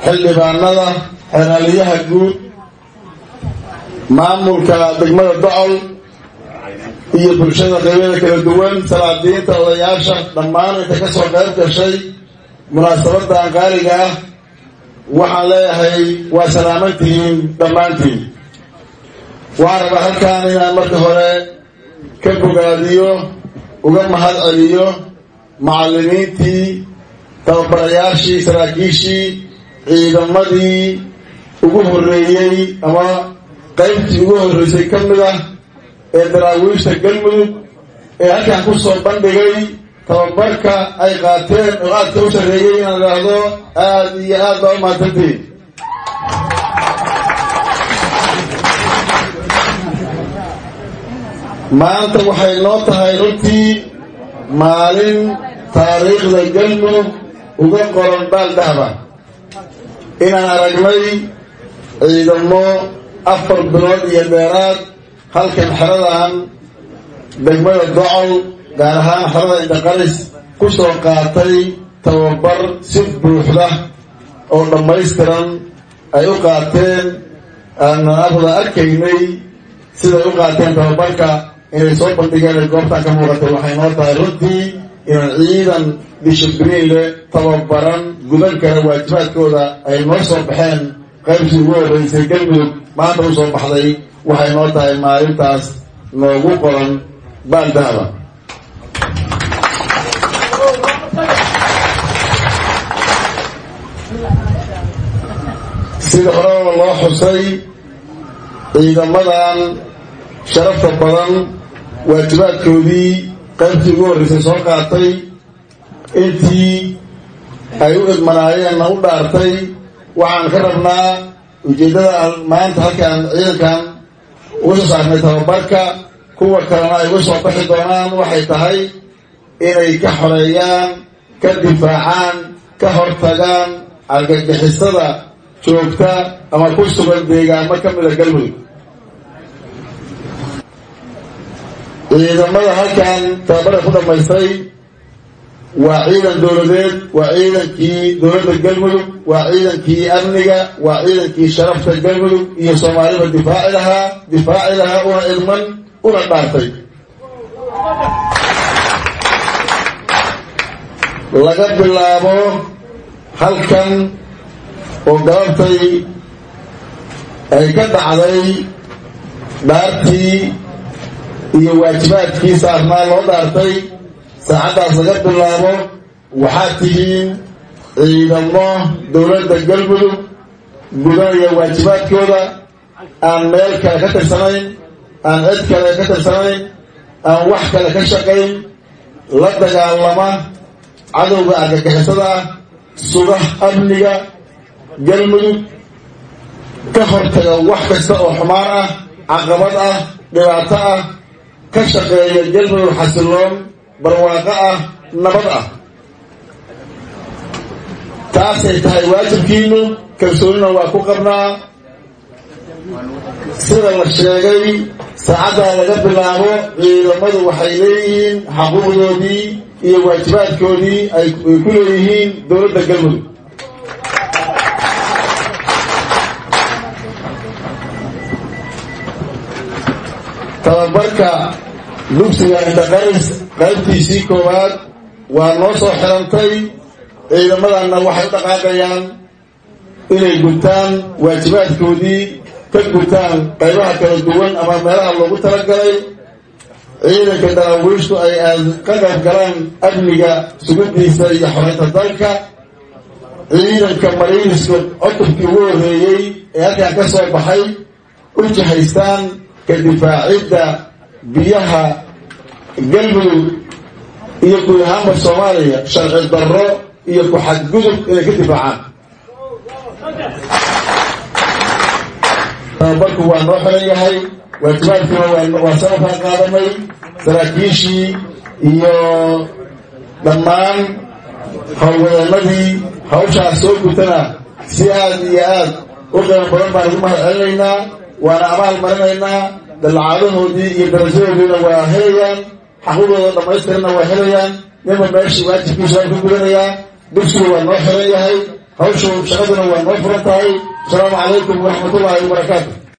xildhibaanada xeraaliyaha guud maamulka degmada docol iyo bulshada qaybada kala duwan salaadiinta odayaasha dhammaan inta ka soo qayb gashay munaasabadan qaaliga ah waxaan leeyahay waa salaamantihiin dhammaantiin waxaan rabaa halkaan inaan marka hore ka bogaadiyo uga mahad celiyo macallimiintii tababarayaashii saraakiishii ciidamadii ugu horreeyey ama qaybtii ugu horreysay ka mid ah ee daraawiishta galmudug ee halkaan ku soo bandhigay tababarka ay qaateen oo aadka u sarreeyey inaan idhaahdo aada iyo aad baa u mahadsantiin maanta waxay noo tahay runtii maalin taariikhda galmudug uga qoran baal dahba inaan aragnay ciidamo afar bilood iyo dheeraad halkan xeradan degmada docol gaar ahaan xerada indaqaris ku soo qaatay tababar si buuxda oo dhammaystiran ay u qaateen aanan afda arkaynay siday u qaateen tababarka inay soo bandhigeen goobtaan ka muuqatay waxay noo tahay runtii inaan ciidan dishibriin leh tababaran gudan kara waajibaadkooda ay noo soo baxeen qaybtii ugu horreysay galmudug maanta u soo baxday waxay noo tahay maalintaas noogu qoran baaldahaba sida horeba loo xusay ciidamadan sharafta badan waajibaadkoodii qaybtii ugu horreysay soo qaatay intii ay u idmanaayeenna u dhaartay waxaan ka rabnaa ujeeddada maanta halkaan ciidankan uga soo saarnay tababarka kuwa kalena ay uga soo baxi doonaan waxay tahay inay ka xoreeyaan ka difaacaan ka hortagaan argagixisada joogta ama ku sugan deegaamo ka mida galmudug ciidamada halkan tababarka ku dhammaystay waa ciidan dowladeed waa ciidankii dowladda galmudug waa ciidankii amniga waa ciidankii sharafta galmudug iyo soomaaliba difaaci lahaa difaaci lahaa una idman una dhaartay laga bilaabo halkan oo galabtay ay ka dhacday dhaartii iyo waajibaadkii saarnaa loo dhaartay saacaddaas laga bilaabo waxaad tihiin ciidamo dowladda galmudug gudanaya waajibaadkooda aan meel kale ka tirsanayn aan cid kale ka tirsanayn aan wax kale ka shaqayn la dagaalama cadowga argagixisada ah suga amniga galmudug ka hortaga wax kasta oo xumaan ah caqabad ah dhibaato ah ka shaqeeya galmudug xasiloon barwaaqo ah nabad ah taasay tahay waajibkiinu kalsoonina waa ku qabnaa sida la sheegay saacaddaa laga bilaabo ciidamadu waxay leeyihiin xaquuqdoodii iyo waajibaadkoodii ay ku leeyihiin dowladda galmudug tababarka dugsiga indaqaris qaybtiisii koowaad waa noo soo xirantay ciidamadanna waxay u dhaqaaqayaan inay gutaan waajibaadkoodii ka gutaan qaybaha kala duwan ama meelaha loogu talagalay ciidanka daraawiishtu ay ka qayb galaan amniga sugidiisa iyo xoreynta dalka ciidanka mariiniska cutubkii ugu horreeyey ee halkan ka soo baxay u jihaystaan ka difaacidda biyaha galmudug iyo guud ahaanba soomaaliya sharci darro iyo ku-xadgudub inay ka difaacaan tababarku waa noo xiran yahay waajibaadkiina waa sababkaan qaadanay saraakiishii iyo dhammaan howlwadeenadii hawshaas soo gutana si aad iyo aad u qiimo badan baan ugu mahad celinaynaa waana abaal marinaynaa dallacaadahoodii iyo darajadoodiina waa helayaan xaquuqdooda dhammaystirana waa helayaan ninba meeshii waajibkiisa waa ku gudanayaa dugsigu waa noo xiran yahay hawshu shaqaduna waa noo furan tahay asalaamu calaykum waraxmatullaahi wabarakaatu